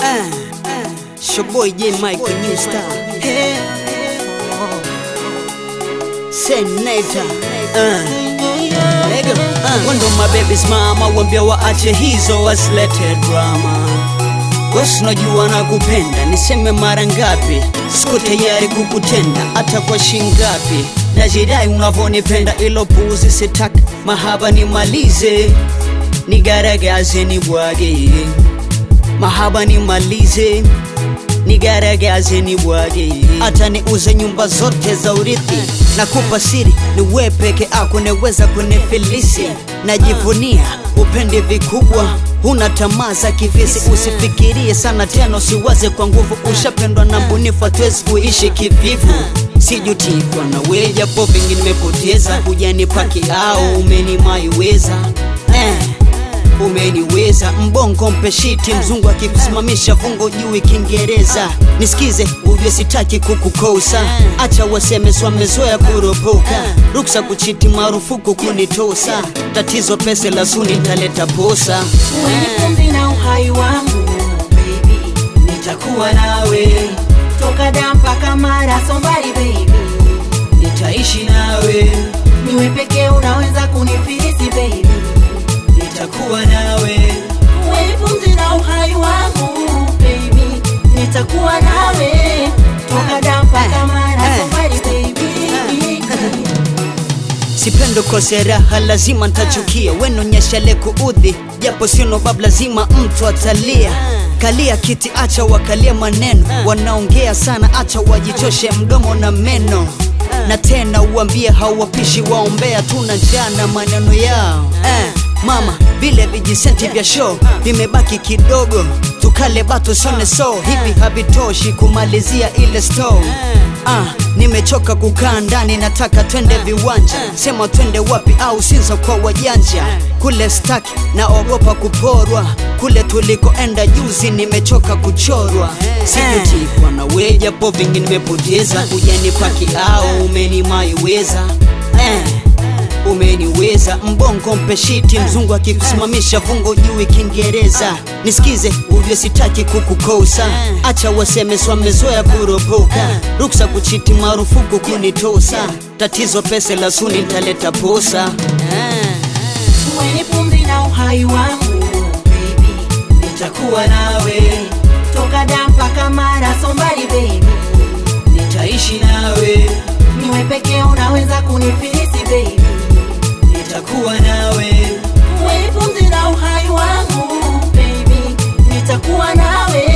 Uh, it's your boy J Mike, the new star. Hey. Senator. Uh. Lego. Uh. Wando mababies mama, wambia waache hizo wasilete drama. Boss najua nakupenda, niseme mara ngapi? Siko tayari kukutenda hata kwa shingapi. Najidai unavyonipenda, ilo puzi sitaki, mahaba nimalize, nigaragaze nibwage, mahaba nimalize nigaragaze nibwage, hata niuze nyumba zote za urithi. Nakupa siri, ni wewe peke yako naweza kunifilisi. Najivunia upende vikubwa, huna tamaa za kivisi. Usifikirie sana tena, usiwaze kwa nguvu. Ushapendwa na mbunifu, hatuwezi kuishi kivivu. Sijutikwa na wewe, japo vingi nimepoteza. Hujanipaki au umenimaiweza eh umeniweza mbongo mpeshiti mzungu akikusimamisha vungo juu Kiingereza nisikize uvyo sitaki kukukosa acha waseme swamezoea kuropoka ruksa kuchiti marufuku kunitosa tatizo pese la suni taleta posa Wewe pumzi na uhai wangu baby, nitakuwa nawe toka da mpaka mara sombari baby, nitaishi nawe niwe pekee unaweza kunifilisi baby, nitakuwa nawe wewe pumzi na uhai wangu baby, nitakuwa nawe toka da mpaka mara sombari baby. Sipendo kose raha, lazima ntachukia. Wenonyeshale kuudhi, japo sino bab, lazima mtu atalia. Kalia kiti, acha wakalia maneno, wanaongea sana, acha wajichoshe mdomo na meno. Na tena uambie hawapishi, waombea tuna njaa na maneno yao eh. Mama, vile vijisenti vya show vimebaki kidogo, tukale bato sone so hivi havitoshi kumalizia ile store. Ah, nimechoka kukaa ndani, nataka twende viwanja. Sema twende wapi au Sinza kwa wajanja. Kule staki naogopa kuporwa, kule tulikoenda juzi nimechoka kuchorwa. Sijutikwa na wewe, japo vingi nimepoteza. Hujanipaki au umenimaiweza eh umeniweza mbongo mpeshiti mzungu akikusimamisha vungo juu Kiingereza nisikize uvyo sitaki kukukosa acha waseme swamezoea kuropoka ruksa kuchiti marufuku kunitosa tatizo pese la suni taleta posa Wewe pumzi na uhai wangu baby, nitakuwa nawe toka da mpaka mara sombari baby, nitaishi nawe niwe pekee unaweza kunifilisi baby, nitakuwa nawe wewe pumzi na uhai wangu baby, nitakuwa nawe